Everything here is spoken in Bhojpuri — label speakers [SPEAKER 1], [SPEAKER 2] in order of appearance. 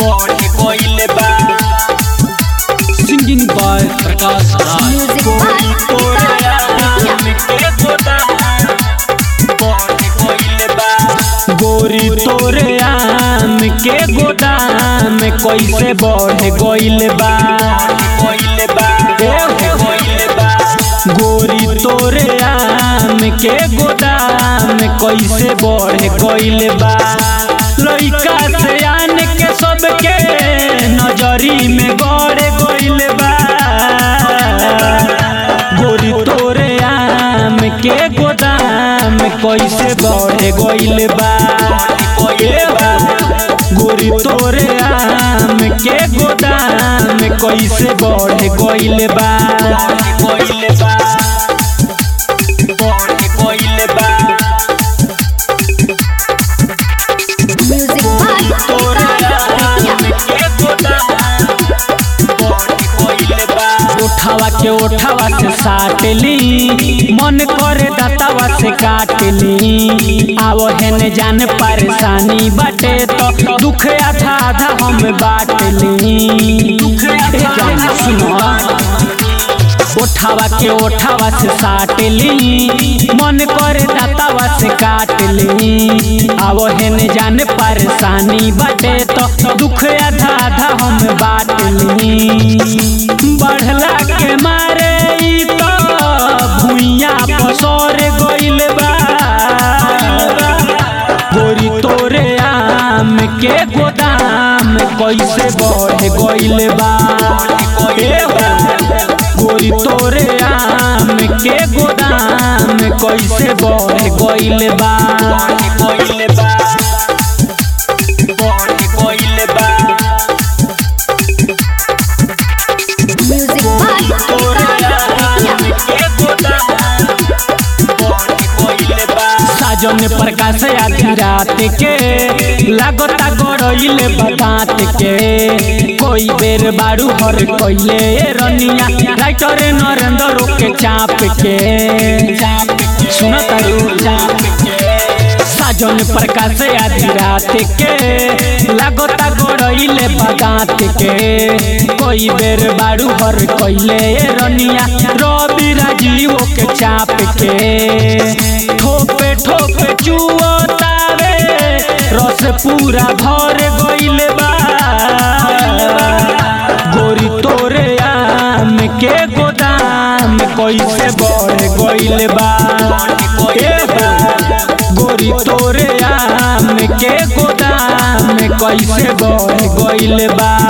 [SPEAKER 1] बढ़ गइल बा
[SPEAKER 2] singing by Prakash Raj
[SPEAKER 3] music by
[SPEAKER 1] तोरे
[SPEAKER 3] विकास
[SPEAKER 1] आम के गोदाम बढ़ गइल बा गोरी तोरे आम के गोदाम कैसे बढ़ गइल बा गइल बा गइल बा गोरी तोरे आम के गोदाम कैसे बढ़ गइल बा लइका से आन के सबके नजरी में गड़ गइल बा गोरी तोरे आम के गोदाम कैसे बढ़ गइल बा ए बा गोरी तोरे आम के गोदाम कैसे बढ़ गइल बा गइल बा बढ़ गइल बा
[SPEAKER 3] म्यूजिक बाय
[SPEAKER 1] तोरे
[SPEAKER 3] विकास
[SPEAKER 1] आम के गोदाम बढ़ गइल बा उठावा के उठावा से साटली मन करे दातावा से काटली आवो हेन जान परेशानी बाटे तो दुख आधा आधा हम बाटली ए जान सुनो उठावा के उठावा से साटली मन करे दातावा से काटली आवो हेन जान परेशानी बाटे तो दुख आधा आधा हम बाटली बढ़ला के मारे ई तो भुइया पसर गइल बा गोरी तोरे आम के गोदाम कैसे बढ़ गइल बा ए बा, गोरी तोरे आम के गोदाम कैसे बढ़ गइल बा गइल बा बढ़ गइल बा
[SPEAKER 3] म्यूजिक बाय
[SPEAKER 1] तोरे आम
[SPEAKER 3] विकास
[SPEAKER 1] के गोदाम बढ़ गइल बा साजन प्रकाश आधी रात के लागता गड़इले बदात के कोई बेर बारू हर कइले रनिया राइटर नरेंद्र के चाप के सुन तारू चाप के साजन प्रकाश आधी रात के लागता गड़इले बदात के कोई बेर बारू हर कइले रनिया रवि राजीव के चाप के ठोपे ठोपे चुअतावे रस पूरा भर गइल बा गोरी तोरे आम के गोदाम कैसे बढ़ गइल बा ए बा, गोरी तोरे आम के गोदाम कैसे बढ़ गइल बा